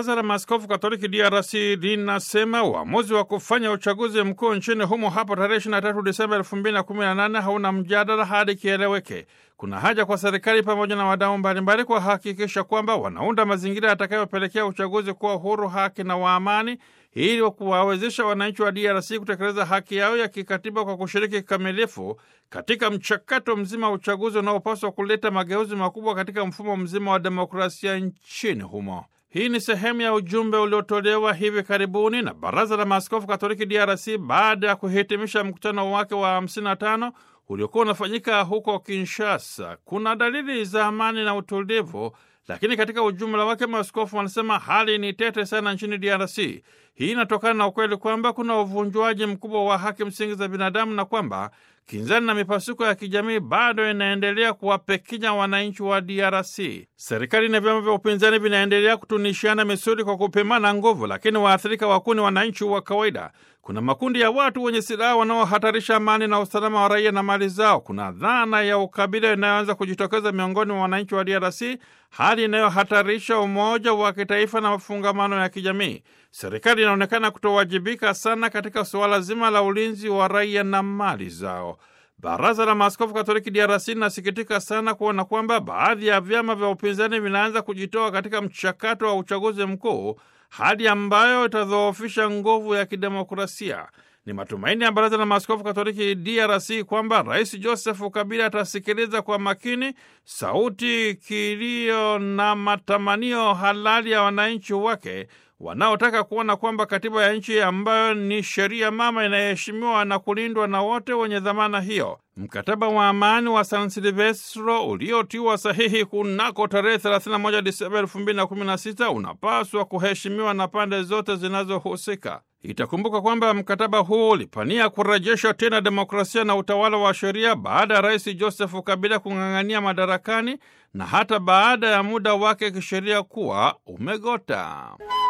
Baraza la Maaskofu Katoliki DRC linasema uamuzi wa kufanya uchaguzi mkuu nchini humo hapo tarehe 23 Disemba 2018 hauna mjadala hadi kieleweke. Kuna haja kwa serikali pamoja na wadau mbalimbali kuhakikisha kwamba wanaunda mazingira yatakayopelekea uchaguzi kuwa huru, haki na wa amani ili kuwawezesha wananchi wa DRC kutekeleza haki yao ya kikatiba kwa kushiriki kikamilifu katika mchakato mzima wa uchaguzi unaopaswa kuleta mageuzi makubwa katika mfumo mzima wa demokrasia nchini humo. Hii ni sehemu ya ujumbe uliotolewa hivi karibuni na Baraza la Maaskofu Katoliki DRC baada ya kuhitimisha mkutano wake wa 55 uliokuwa unafanyika huko Kinshasa. Kuna dalili za amani na utulivu, lakini katika ujumla wake maaskofu wanasema hali ni tete sana nchini DRC. Hii inatokana na ukweli kwamba kuna uvunjwaji mkubwa wa haki msingi za binadamu na kwamba kinzani na mipasuko ya kijamii bado inaendelea kuwapekinya wananchi wa DRC. Serikali na vyama vya upinzani vinaendelea kutunishiana misuli kwa kupimana nguvu, lakini waathirika wakuu ni wananchi wa kawaida. Kuna makundi ya watu wenye silaha wanaohatarisha amani na usalama wa raia na mali zao. Kuna dhana ya ukabila inayoanza kujitokeza miongoni mwa wananchi wa DRC, hali inayohatarisha umoja wa kitaifa na mafungamano ya kijamii. Serikali inaonekana kutowajibika sana katika suala zima la ulinzi wa raia na mali zao. Baraza la Maaskofu Katoliki DRC linasikitika sana kuona kwamba baadhi ya vyama vya upinzani vinaanza kujitoa katika mchakato wa uchaguzi mkuu, hali ambayo itadhoofisha nguvu ya kidemokrasia. Ni matumaini ya Baraza la Maaskofu Katoliki DRC kwamba Rais Joseph Kabila atasikiliza kwa makini sauti, kilio na matamanio halali ya wananchi wake wanaotaka kuona kwamba katiba ya nchi ambayo ni sheria mama inayoheshimiwa na kulindwa na wote wenye dhamana hiyo. Mkataba wa amani wa San Silvestro uliotiwa sahihi kunako tarehe 31 Disemba 2016 unapaswa kuheshimiwa na pande zote zinazohusika. Itakumbuka kwamba mkataba huu ulipania kurejesha tena demokrasia na utawala wa sheria baada ya Rais Joseph Kabila kung'ang'ania madarakani na hata baada ya muda wake kisheria kuwa umegota.